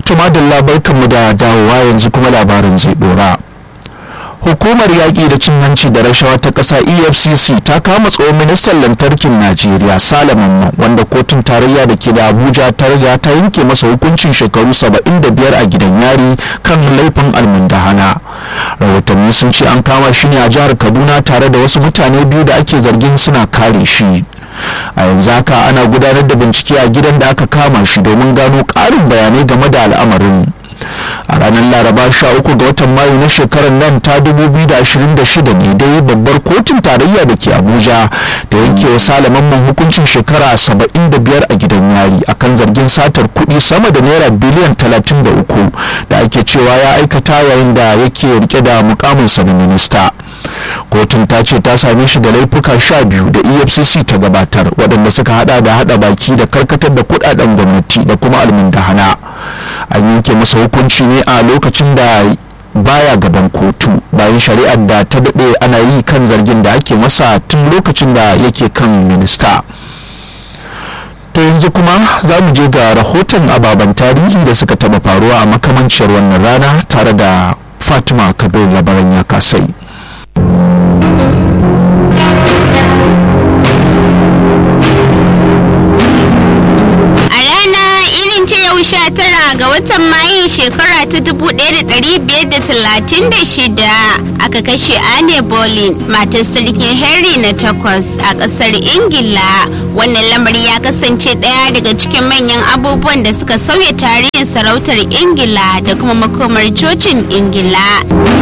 tumadilla barkanmu da dawowa yanzu kuma labarin zai dora hukumar yaƙi da cin hanci da rashawa ta ƙasa efcc ta kama tsohon ministan lantarkin najeriya salaman wanda kotun tarayya da ke da abuja ta riga ta yanke masa hukuncin shekaru 75 a gidan yari kan laifin almundahana rahotanni sun ce an kama shi ne a jihar kaduna tare da wasu mutane biyu da ake zargin suna kare shi a yanzu haka ana gudanar da bincike a gidan da aka kama shi domin gano ƙarin bayanai game da al'amarin a ranar laraba 13 ga watan mayu na shekarar nan ta 2026 ne dai babbar kotun tarayya da ke abuja da yanke wa salaman hukuncin shekara 75 a gidan yari akan zargin satar kuɗi sama da naira biliyan 33 da ake cewa ya aikata yayin da yake rike da mukaminsa na minista kotun ta ce ta same shi da laifuka sha biyu da efcc ta gabatar waɗanda suka hada da hada baki da karkatar da kudaden gwamnati da kuma almundahana an yanke masa hukunci ne a lokacin da baya gaban kotu bayan shari'ar da ta daɗe ana yi kan zargin da ake masa tun lokacin da yake kan minista ta yanzu kuma za mu je ga rahoton ababen tarihi da suka taɓa faruwa a makamanciyar wannan rana tare da fatima kabir labaran ya kasai tara ga watan mayu shekara ta 1536 aka kashe Anne Boleyn matar sarkin Henry na takwas a kasar Ingila wannan lamari ya kasance ɗaya daga cikin manyan abubuwan da suka sauya tarihin sarautar Ingila da kuma makomar cocin Ingila.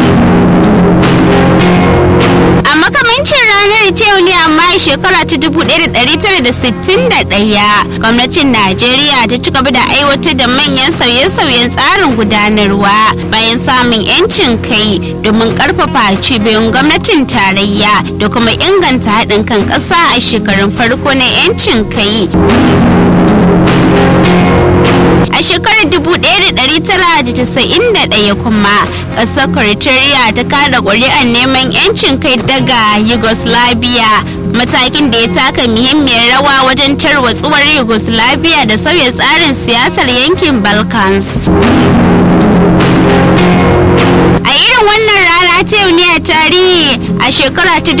a makamancin ranar ta ne amma shekara ta 1961 gwamnatin najeriya ta ci gaba da aiwatar da manyan sauye-sauyen tsarin gudanarwa bayan samun 'yancin kai domin karfafa cibiyoyin gwamnatin tarayya da kuma inganta haɗin kan ƙasa a shekarun farko na 'yancin kai a shekarar 1991 kuma ƙasar Croatia ta kada ƙuri'ar neman 'yancin kai daga Yugoslavia matakin da ya taka muhimmiyar rawa wajen tarwatsuwar Yugoslavia da sauya tsarin siyasar yankin Balkans. a irin wannan rana ta yau ne a tarihi a shekara ta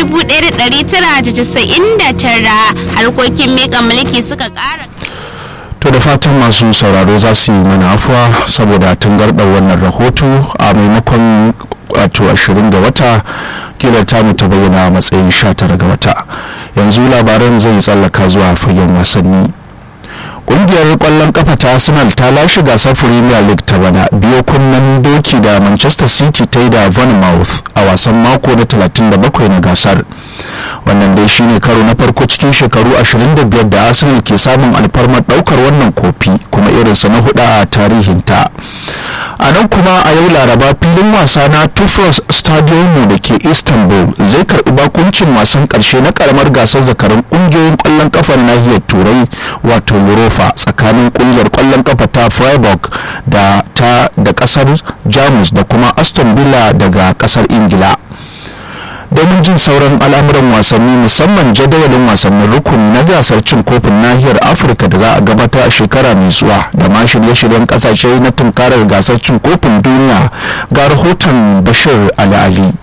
1999 harkokin miƙa mulki suka ƙara to da fatan masu sauraro za su yi mana afuwa saboda tangarɗar wannan rahoto a maimakon wato 20 ga wata kila tamu ta bayyana matsayin 19 ga wata yanzu labaran zai tsallaka zuwa fagen wasanni kungiyar kwallon kafa ta arsenal ta lashe gasar premier league ta bana biyo kunnen doki da manchester city ta yi da bournemouth a wasan mako na 37 na gasar wannan dai shine karo na farko cikin shekaru 25 da arsenal ke samun alfarmar daukar wannan kofi kuma irinsa na hudu a tarihinta a nan kuma a yau laraba filin wasa na tufos stadium da ke istanbul zai karbi bakuncin wasan karshe na karamar gasar zakarun kungiyoyin kwallon kafa na nahiyar turai wato europa tsakanin kungiyar kwallon kafa ta freiburg da ta da kasar jamus da kuma aston villa daga kasar ingila domin jin sauran al'amuran wasanni musamman jadawalin wasannin rukuni na gasar cin kofin nahiyar afirka da za a gabata a shekara mai zuwa da ma shirye-shiryen kasashe na tunkarar gasar cin kofin duniya ga rahoton bashir ali ali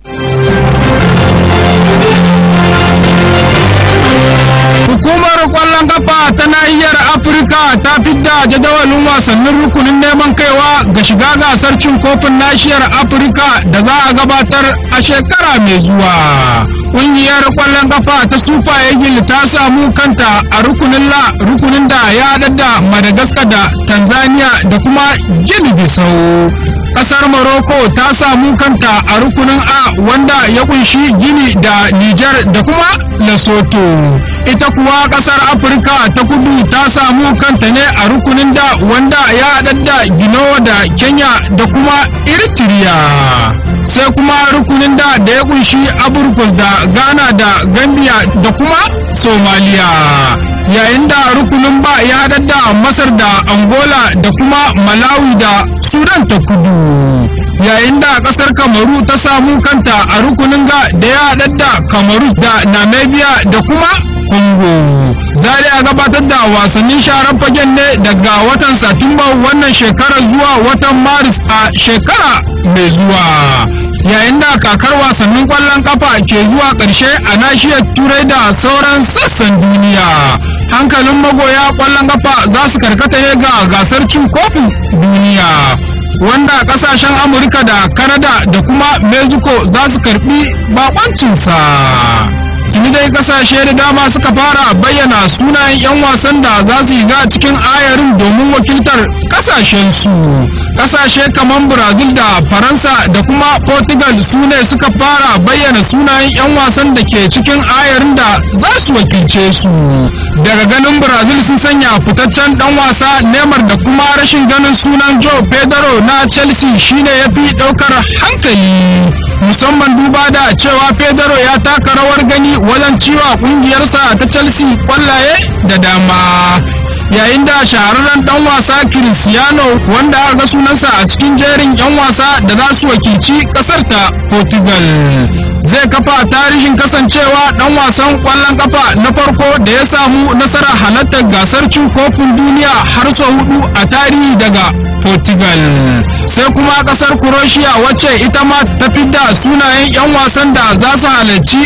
Hukumar kwallon kafa ta nahiyar Afirka ta fidda jadawalin wasannin rukunin neman kaiwa ga shiga gasar cin kofin nahiyar Afirka da za a gabatar a shekara mai zuwa. Ƙungiyar kwallon kafa ta Super Eagle ta samu kanta a rukunin la rukunin da ya haɗa da Madagascar da Tanzania da kuma Guinea Bissau. Kasar Morocco ta samu kanta a rukunin A wanda ya kunshi Gini da Nijar da kuma Lesotho. Ita kuwa kasar Afirka ta kudu ta samu kanta ne a rukunin da wanda ya haɗa da Gino da Kenya da kuma Eritrea. Sai kuma rukunin da da ya kunshi Aburkus da Ghana da Gambia da kuma Somalia. yayin da rukunin ba ya haɗar da masar da angola da kuma malawi da sudan ta kudu yayin da ƙasar kamaru ta samu kanta a rukunin ga da ya haɗar da kamaru da namibia da kuma congo za a gabatar da wasannin sharar fagen ne daga watan satumba wannan shekara zuwa watan maris a shekara mai zuwa yayin da kakar wasannin kwallon kafa ke zuwa ƙarshe a nashiyar turai da sauran sassan duniya hankalin magoya kwallon kafa za su karkata ne ga gasar cin kofin duniya wanda kasashen amurka da kanada da kuma mexico za su karbi bakoncinsa tuni dai kasashe da dama suka fara bayyana sunayen 'yan wasan da za su yiga cikin ayarin domin wakiltar kasashensu kasashe kamar brazil da faransa da kuma portugal su ne suka fara bayyana sunayen 'yan wasan da ke cikin ayarin da za su wakilce su daga ganin brazil sun sanya fitaccen dan wasa neymar da kuma rashin ganin sunan joe pedro na chelsea shine ya fi daukar hankali musamman duba da cewa pedro ya taka rawar gani wajen ciwa kungiyarsa ta chelsea kwallaye da dama yayin da shahararren dan wasa cristiano wanda aka ga sunansa a cikin jerin 'yan wasa da za su wakilci kasar ta portugal zai kafa tarihin kasancewa dan wasan kwallon kafa na farko da ya samu nasarar halartar gasar cin kofin duniya har sau hudu a tarihi daga portugal sai kuma kasar croatia wacce ita ma ta fidda sunayen 'yan wasan da za su halarci